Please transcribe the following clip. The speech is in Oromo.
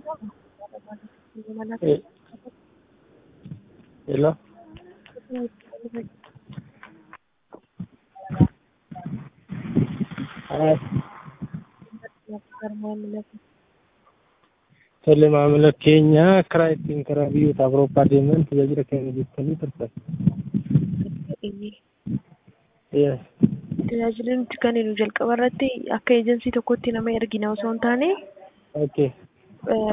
Eh, hello? Ah, tole maamila keenya karaa ittiin karaa biyyoota Awurooppaa deeman tajaajila kennu jettanii turtan. Yes. Tajaajilli nuti kenninu jalqaba irratti akka eejensii tokkotti nama ergina osoo hin taane Okay. eh,